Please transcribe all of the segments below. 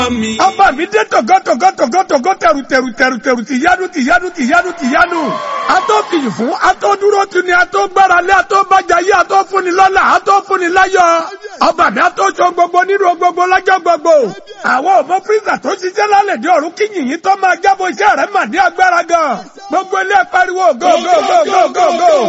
ọba mi dé tọ̀gọ́tọ̀gọ́tọ̀gọ́tọ̀gọ́ tẹ̀rù tẹ̀rù tẹ̀rù tẹ̀rù tìyanu tìyanu tìyanu tìyanu ató fìyì fún ató dúró tuni ató gbára lé ató bàjá yé ató fúnni lọ́lá ató fúnni láyọ̀ ọba mi ató sọ gbogbo nínú gbogbo lọ́jọ́ gbogbo àwọn ọmọ pírísà tó ṣiṣẹ́ lálẹ́ dé ọ̀run kí yìnyín tó máa jábọ̀ iṣẹ́ rẹ̀ mà ní agbára gan gbogbo ilé pariwo go go go go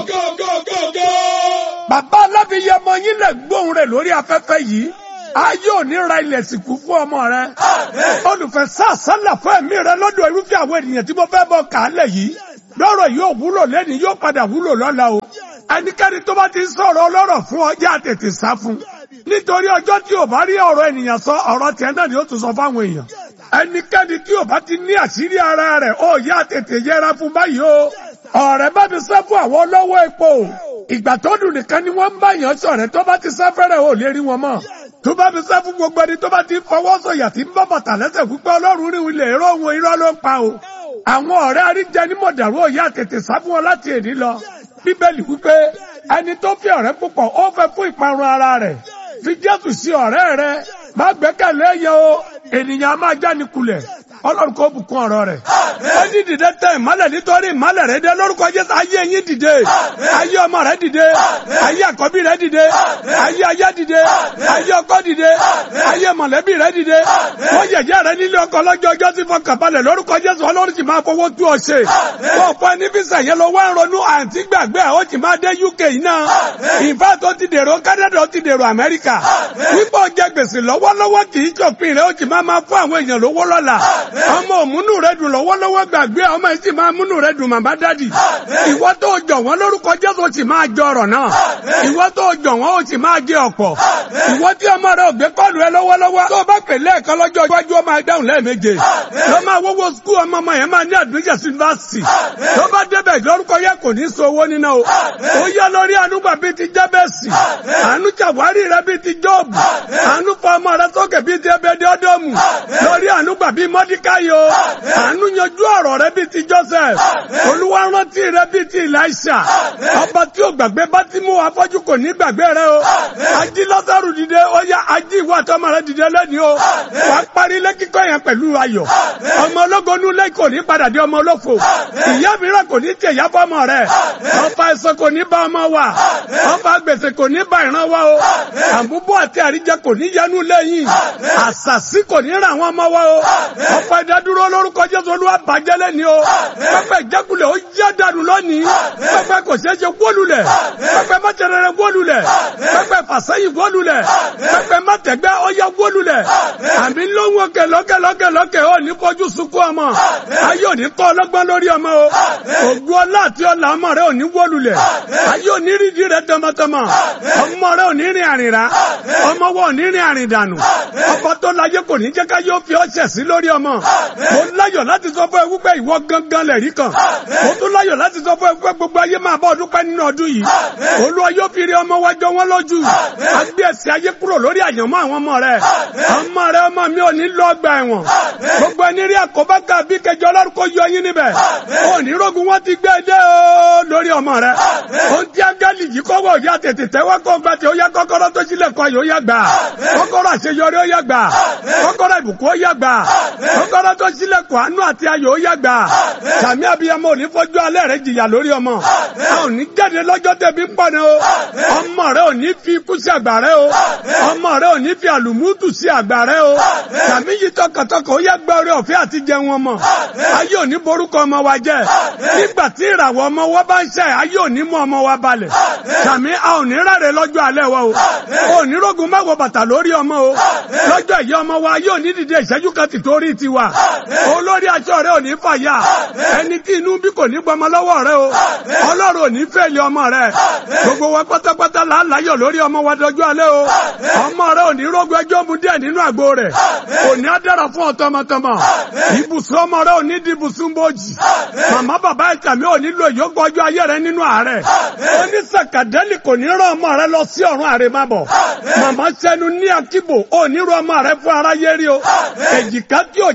go go. bàbá alábìyẹ ọmọ yín lè gbóhùn rẹ̀ lórí afẹ́fẹ́ yìí ayé òní ra ilẹ̀ sìnkú fún ọmọ rẹ. olùfẹ́ sàṣálà fún ẹ̀mí rẹ lọ́dọ̀ irúfẹ́ àwọn ènìyàn tí mo fẹ́ bọ́ kàálẹ̀ yìí. lọ́rọ̀ yóò wúlò lẹ́ni yóò padà wúlò lọ́la o. ẹnikẹ́ni tó bá ti sọ̀rọ̀ ọlọ́rọ̀ fún ọjà tètè sá fún. nítorí ọjọ́ tí ò bá rí ọ̀rọ̀ ènìyàn sọ ọ̀rọ̀ tiẹ̀ náà ni ó tún sọ fáwọn èèyàn. ẹnikẹ́ni tí ò bá ti ní àṣírí ara rẹ̀ ó yá tètè yẹra fún báyìí o. ọ̀rẹ́ bá mi sá fún àwọn olówó epo. ìgbà tó dùn nìkan ni wọ́n ń bá yàn sọ̀rẹ́ tó bá ti sáfẹ́rẹ́ ò lè rí wọn mọ́ tó bá fi sá fún gbogbo ẹni tó bá ti fọwọ́ sọ̀yà tí ń bá bàtà lẹ́sẹ̀ púpẹ́ ọlọ́run rí ilẹ̀ èrò òun irọ́ ló ń pa o. àwọn ọ̀rẹ́ àríjẹ ní mọ̀dàrú òye tètè sá fún wọn láti èdè lọ. bíbélì wípé ẹni tó fi ọ̀rẹ́ púpọ̀ ó fẹ́ fún ìparun ara rẹ̀. fi jésù sí ọ̀rẹ́ rẹ má gbẹ́kẹ̀lé yẹ o ènìyàn á máa jáni kulẹ̀ ọlọ́run kò bùkún ọ̀rọ̀ rẹ̀. ó ní dìde tẹ ìmọ́lẹ̀ nítorí ìmọ́lẹ̀ rẹ̀ dé lórúkọ jésù ayé yín dìde ayé ọmọ rẹ̀ dìde ayé àkọ́bí rẹ̀ dìde ayé aya dìde ayé ọkọ dìde ayé mọ̀lẹ́bí rẹ̀ dìde wọ́n yẹ̀yẹ́ rẹ̀ nílé ọkọ lọ́jọ́ ọjọ́ tí fọkàn balẹ̀ lórúkọ jésù ọlọ́run sì máa fowó tú ọ ṣe. wọ́n fọ ẹni físà yẹn lọ wá ń ronú àǹtí gbàgbé ó sì máa dé uk yìí náà ìfẹ́ tó ti dèrò Canada ó ti dèrò Amẹ́ríkà wípé ó jẹ gbèsè lọ́wọ́lọ́wọ́ kì í ṣòfin rẹ̀ ó sì máa máa fún àwọn èèyàn lówó lọ́la ọmọ òmùnú rẹ dùn lọ́wọ́lọ́wọ́ gbàgbé ọmọ yìí sì máa múnú rẹ dùn màmá dádì ìwọ tó jọ wọn lórúkọ jésù sì máa jọ ọ̀rọ̀ náà ìwọ tó jọ wọn ó sì máa jẹ ọ̀pọ̀ ìwọ tí ọmọ rẹ ò gbé kọlù ẹ lọ́wọ́lọ́wọ́ tó bá pè lẹ́ẹ̀kan lọ́jọ́ iwájú ọmọ ẹdáhùn lẹ́ẹ̀méje lọ máa wọ́wọ́ skul ọmọ ọmọ yẹn máa ní àdúgbò yunifásitì tó bá débẹ̀ lórúkọ yẹ kò ní so owó níná o ó yá lórí ànúgbà bíi ti jábẹ́sì àánú ṣàwárí rẹ bíi ti jọ́ọ̀bù àánú fọ ọmọ rẹ sókè bíi ti ẹbẹdẹ ọdọọmù lórí ànúgbà bíi mọ́díkáyò àánú yanjú ọ̀rọ̀ rẹ bíi ti Joseph olúwa rántí rẹ bíi ti Elisha ọba tí ó gbàgbé bá ti mú afọ́jú kò ní gbàgbé rẹ o ají Lásárù dìde ó yá ají ìwà àtọmọ rẹ dìde lẹ́ni o wà á parí ilé kíkọ́ yẹn pẹ̀lú ayọ̀ ọmọ ológo nulẹ̀ kò ní padà di ọmọ olófo ìyá mìíràn kò ní tẹ ìyá fọmọ rẹ ọfà ẹ̀sọ́ kò ní bá ọmọ wa ọfà gbèsè kò ní bá ìran wa o àbúbọ̀ àti àríjẹ kò ní yẹnu lẹ́yìn àṣàṣì kò ní ra àwọn ọmọ wa o ọfà ìdádúró lórúkọ Jésù Olúwa bàjẹ́ lẹ́ni o pẹpẹ ìjákulẹ̀ ó yá dànù lónìí pẹpẹ kò ṣeé ṣe wólulẹ̀ pẹpẹ mọ́tẹ̀rẹ̀rẹ̀ wólulẹ̀ pẹpẹ fàṣẹyìn wólulẹ̀ pẹpẹ mọ́tẹ̀gbẹ́ ó yá wólulẹ̀ àmì lóhùn òkè lókè lókè lókè ó ní fojú sunkún ọmọ ayé òní kọ́ ọlọ́gbọ́n lórí ọmọ o ògùn ọlá àti ọlà ọmọ rẹ òní wólulẹ̀ ayé òní rídìí rẹ tọmọtọmọ ọmọ rẹ òní rìn àrìnrà ọmọ wọn òní rìn àrìndànù ọkọ tó láyé kò ní jẹ́ ká yóò fi ọṣẹ sí lórí ọmọ mo láyọ̀ láti sọ fún ẹ wípé ìwọ gangan lẹ̀rí kan mo tún láyọ̀ láti sọ fún ẹ wípé gbogbo ayé máa bọ́ ọdún pẹ́ nínú ọdún yìí olúwa yóò fi rí ọmọ wájọ wọn lójú agbé ẹsẹ̀ ayé kúrò lórí àyànmọ́ àwọn ọmọ rẹ ọmọ rẹ ọmọ mi ò ní lọ ọgbà ẹ̀wọ̀n gbogbo ẹni rí àkóbá ká bí kẹjọ ọlọ́run kò yọ yín níbẹ̀ òní rogun wọn ti gbé dé o lórí ọmọ rẹ ohun tí ángẹ́lì yìí kọ́wọ́ òyà tètè tẹ́wọ́ kó gbà tí ó yá kọ́kọ́rọ́ tó sílẹ̀ kọ́ yóò yá gbà kọ́kọ́rọ́ àṣeyọrí ó yá gbà kọ́kọ́rọ́ ìbùkún ó yá gbà kọ́kọ́rọ́ tó sílẹ̀ kọ́ àánú àti ayọ̀ ó yá gbà sàmì abiyamọ ò ní fojú alẹ́ rẹ jìyà lórí ọmọ a ò ní jáde lọ́jọ́ tẹ̀bí ń pọ̀ ní o ọmọ rẹ ò ní fi ikú sí àgbà rẹ o ọmọ rẹ ò ní fi àlùmútù sí àgbà rẹ o sàmì yìí tọkàntọkàn ó yá gbọ́ orí ọ̀fẹ́ àti jẹun ọmọ ayé ò ní borúkọ ọmọ wa jẹ nígbà tí ìràwọ̀ ọmọ wa bá ń ṣe ayé ò ní mú ọmọ wa balẹ̀ sàmì a ò ní ráre lọ́jọ́ alẹ́ wa o ò ní rógun má wọ bàtà lórí ọmọ o lọ́jọ́ ìyá ọmọ wa yóò ní dìde ìṣẹ́jú kan ti torí tiwa olórí aṣọ rẹ ò ní fàyà ẹni tí inú bí kò ní gbọmọ lọ́wọ́ rẹ o ọlọ́run ò ní fẹ́ẹ̀lì ọmọ rẹ gbogbo wa pátápátá là ń láyọ̀ lórí ọmọ wa dọjú alẹ́ o ọmọ rẹ ò ní rógun ẹjọ́ mu díẹ̀ nínú àgbo rẹ̀ kò ní á dára fún ọ tọmọtọmọ ibùsùn ọmọ rẹ ò ní di ibùsùn bòjì màmá bàbá ìtàmì ò ní lo ìyókù ọjọ́ ayé rẹ nínú àárẹ̀ onísàkàdẹ́lì kò ní rán ọmọ rẹ lọ sí ọ̀run àrèmábọ̀ màmá sẹ́nu ní akíbò ò ní rán ọmọ rẹ fún aráyé rí o èjìká tí ò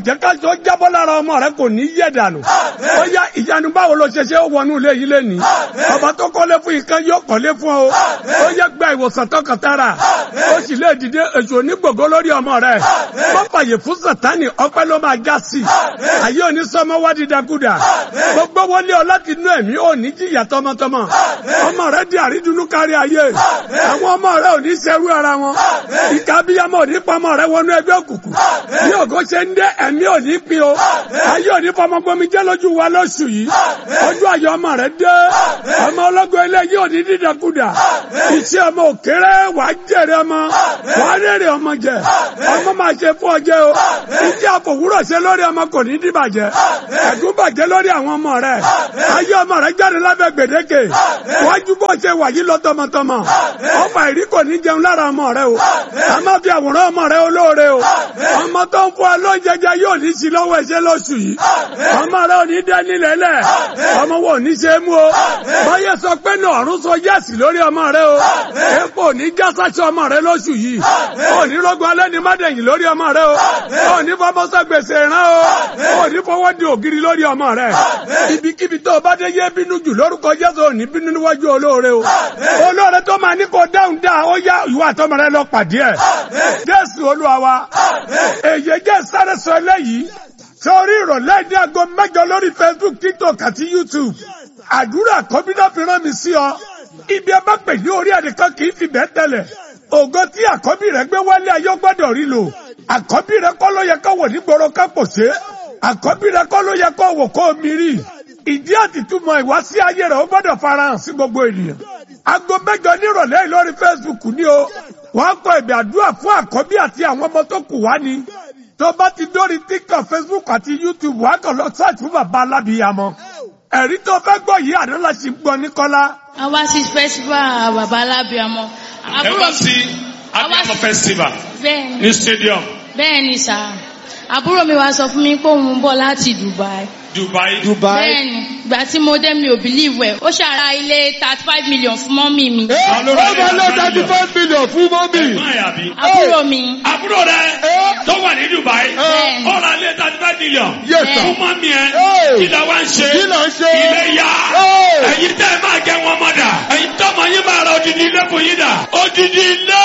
jẹ́ ká tó jábọ́ lára ọmọ rẹ kò ní yẹ̀ dànù ó yá ìyanu báwo ló ṣe ṣe ó wọnú ilé yìí lẹ́nìí ọba tó kọ́lé fún ìkan yóò kọ́lé fún ọ ó yẹ gba ìwòsàn tọkàntara ó sì lè dìde èso onígbògbó lórí ọmọ rẹ má fàyè fún sàtánì ọpẹ́ ló máa já sí ayé òní sọmọ wá dídákúdà gbogbo wọlé ọ láti inú ẹ̀mí ò ní jìyà tọmọtọmọ ọmọ rẹ di àrídùnnú kárí ayé àwọn ọmọ rẹ ò ní ṣerú ara wọn ìka abiyamọ ò ní pamọ rẹ wọnú ẹgbẹ́ òkùnkùn bí ògo ṣe ń dé ẹ̀mí ò ní pin o ayé ò ní fọmọgbọmi jẹ́ lójú wa lóṣù yìí ojú ayọ̀ ọmọ rẹ dé ọmọ ọlọ́gbọ́n ilé yìí ò ní dídàkudà iṣẹ́ ọmọ òkèrè wà á jèrè ọmọ wà á rèrè ọmọ jẹ ọmọ máa ṣe fún ọjẹ́ o iṣẹ́ àfòwúrọ̀ ṣe lórí ọmọ kò ní dìbàjẹ́ ẹ̀gún bàjẹ́ lórí àwọn ọmọ rẹ ayé ọmọ rẹ jáde lábẹ́ gbèdéke wájú bó ṣe wà yí lọ tọmọtọmọ ọfà ìrí kò ní jẹun lára ọmọ rẹ o a máa fi àwòrán ọmọ rẹ olóore o ọmọ tó ń fún ọ lóúnjẹjẹ yóò ní sí lọ́wọ́ ẹ̀ṣẹ́ lóṣù yìí ọmọ rẹ ò ní dẹ́ nílẹ̀ lẹ̀ ọmọ wo ò ní ṣe é mú o báyẹ̀ sọ pé náà ọ̀run sọ yẹ́sì lórí ọmọ rẹ o epo ò ní jásáṣọ ọmọ rẹ lóṣù yìí ò ní rọgbọn alẹ́ ní mádẹ̀yìn lórí ọmọ rẹ o ò ní fọmọsọ gbèsè rán o ò ní fọwọ́ di ògiri lórí ọmọ rẹ ibikíbi tó o bá dé yé bínú jù lórúkọ Jésù ò ní bínú níwájú olóore o olóore tó máa ní kó dáhùn dá ó yá ìwà àtọmọ rẹ lọ pàdé ẹ Jésù Olúwa wa èyí jẹ́ sáré sọ eléyìí sórí ìrọ̀lẹ́ ní aago mẹ́jọ lórí Facebook TikTok àti YouTube àdúrà kọ́bínà fi rán mi sí ọ ibi ẹ bá pè ní orí ẹnìkan kì í fi bẹ́ẹ̀ tẹ̀lẹ̀ ògo tí àkọ́bí rẹ gbé wálé ayé gbọ́dọ̀ rí lò àkọ́bí rẹ kọ́ ló yẹ kó wò nígboro ká pò ṣe àkọ́bí rẹ kọ́ ló yẹ kó wò kó mi rí ìdí àtìtúmọ̀ ìwá sí ayé rẹ ó gbọ́dọ̀ farahàn sí gbogbo ènìyàn aago mẹ́jọ nírọ̀lẹ́ yìí lórí Facebook ni o wọ́n kọ ìbí àdúrà fún àkọ́bí àti àwọn ọmọ tó kù wá ni tó bá ti dórí TikTok Facebook àti YouTube wàá kàn lọ search fún bàbá alábìyamọ ẹ̀rí tó fẹ́ gbọ́ yìí àná la ṣì ń gbọ́ ní kọ́lá. a wá sí festival bàbá alábìàmọ. ẹ wá sí abiyamọ festival bẹ́ẹ̀ni ní stadium bẹ́ẹ̀ni sá àbúrò mi wá sọ fún mi pé òun ń bọ̀ láti Dubai. Dubai. Dubai. bẹ́ẹ̀ni ìgbà tí mo dé mi ò believe ẹ̀ ó ṣàrà ilé thirty five million fún mọ́mì mi. Ẹ ó máa lọ thirty five million fún mọ́mì. ẹ̀gbọ́n ẹ̀ àbí. àbúrò mi àbúrò rẹ tó wà ní Dubai Bẹ́ẹ̀ni. ó ra ilé thirty five million Yes, sir. fún mọ́mí ẹ Hey. kí la wá ń ṣe Kí là ń ṣe? ilé yá Hey. ẹ̀yin tẹ́ ẹ máa gẹ wọn mọ́ dà ẹ̀yin tọ́mọ yín máa ra odidi ilé fún yín dà odidi ilé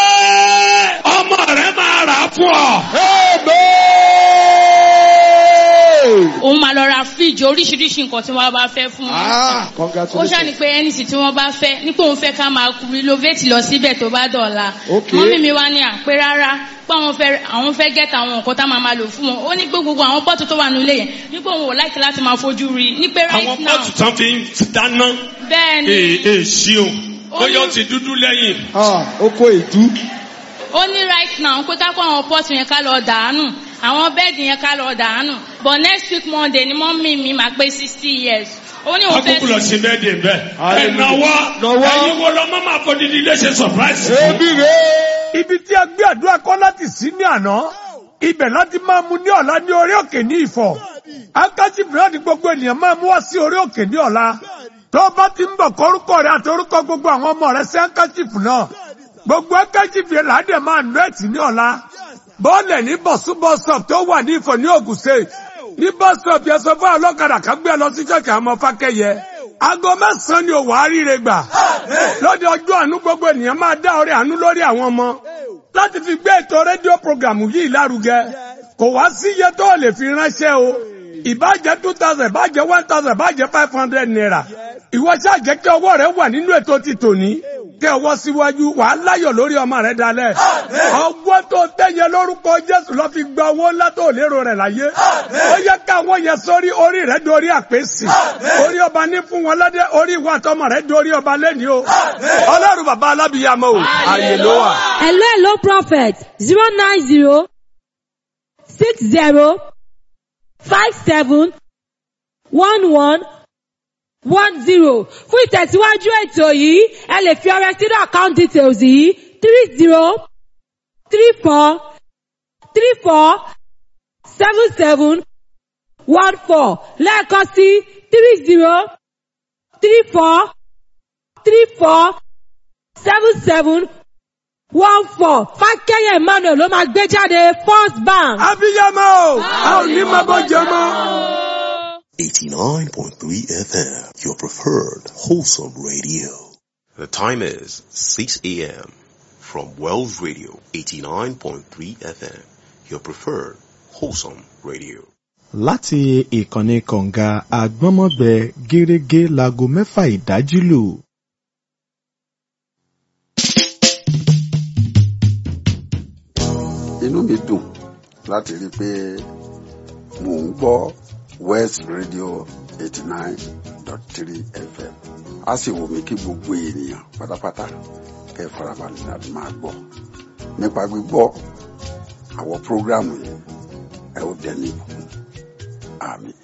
ọmọ rẹ máa rà á fún ọ. Amen. òun máa lọ ra fíríjì oríṣiríṣi nǹkan tí wọ́n bá fẹ́ fún wọn. Ah, ó congratulations. ṣàní pé ẹnìsì tí wọ́n bá fẹ́ nípò òun fẹ́ ká máa renovate lọ síbẹ̀ tó bá dọ̀la. Okay. mọ́mí mi wá ní àpé rárá pé àwọn fẹ́ àwọn fẹ́ gẹ́ta àwọn nǹkan tá máa máa lò fún wọn. ó ní pé gbogbo àwọn pọ́ọ̀tù tó wà nílé yẹn nípò òun ò láìkí láti máa fojú rí i ní pé àwọn right now pọ́ọ̀tù tán fi ń dáná bẹ́ẹ̀ ni èè èè ṣíò Ó bóyá ó ní- ti dúdú lẹ́yìn. Ah, oko èdú. ó ní right now pé ká kó àwọn pọ́ọ̀tù yẹn ká lọ dàánù àwọn bẹ́ẹ̀dì yẹn ká lọ dàánù but next week monday ni mọ́mí mi máa pé sixty years ó ní òun fẹ́ akókò lọ sí bẹ́ẹ̀ dé bẹ́ẹ̀. Hallelujah. ẹ̀nàwọ́ Nàwọ́. ẹ̀yin wo lọ mọ́ máa fọ dídí ilé ṣe surprise fún. Ebi rèé. ibi tí a gbé àdúrà kọ́ láti sí ní àná ibẹ̀ láti máa mu ní ọ̀la ní orí òkè ní ìfọ̀ akájí bìrọ̀dì gbogbo ènìyàn máa mú wá sí orí òkè ní ọ̀la tó bá ti ń bọ̀ kórúkọ rẹ àti orúkọ gbogbo àwọn ọmọ rẹ sí akájífù náà gbogbo akájífù yẹn làádẹ̀ máa nú ẹ̀tì ní ọ̀la bọ́ọ̀lẹ̀ ní bọ̀sú bọ́sọ̀p tó wà ní ìfọ̀ ní Ògùn State ní bọ́sọ̀p yẹn sọ fún ọlọ́kadà kan gbé ẹ lọ sí ṣọ́ọ̀kì àwọn ọmọ fákẹ́yẹ aago mẹ́sàn-án ni òwò àríire gbà lóde ọjọ́ àánú gbogbo ènìyàn máa dá ọrẹ àánú lórí àwọn ọmọ láti fi gbé ètò rédíò programu yìí lárugẹ kò wá sí iye tó lè fi ránṣẹ́ o ìbàjẹ́ two thousand ìbàjẹ́ one thousand ìbàjẹ́ five hundred naira ìwọ ṣáà jẹ́ kí ọwọ́ rẹ wà nínú ètò ti tòní kí ọwọ́ síwájú wà á láyọ̀ lórí ọmọ rẹ dalẹ̀ ọgbọ́n tó tẹ̀yẹ lórúkọ Jésù lọ́ fi gba owó ńlá tó lérò rẹ̀ láyé ó yẹ káwọn yẹn sórí orí rẹ dorí àpèsè orí ọba ní fún wọn lọ́dẹ orí ìwà àtọmọ rẹ dorí ọba lẹ́ni o ọlọ́run bàbá alábìyàmọ́ o àyè ló wà. Hello, hello, prophet. Zero nine zero six zero five seven one one one zero. Fún ìtẹ̀síwájú ètò yìí, ẹ lè fi ọrẹ sínú account details yìí three zero three four three four seven seven one four lẹ́ẹ̀kan sí three zero three four three four seven seven one four fákẹ́yẹ̀ emmanuel ló máa gbé jáde first bank. abiyamọ o a ò ní máa bọ́ jẹ mọ́. 89.3 FM, your preferred wholesome radio. The time is 6 a.m. from Wells Radio, 89.3 FM, your preferred wholesome radio. láti ìkànnì kọ̀ǹga àgbọ́nmọ́gbẹ gẹ́rẹ́gẹ́ láago mẹ́fà ìdájí lù. inú mi dùn láti rí i pé mò ń gbọ́ west radio eighty nine dot three fm a sì wù mí kí gbogbo ènìyàn pátápátá kẹ́ ẹ farabalẹ̀ láti máa gbọ́ nípa gbígbọ́ àwọn prógrámù yìí ẹ ó dẹni ìbùkún àmì.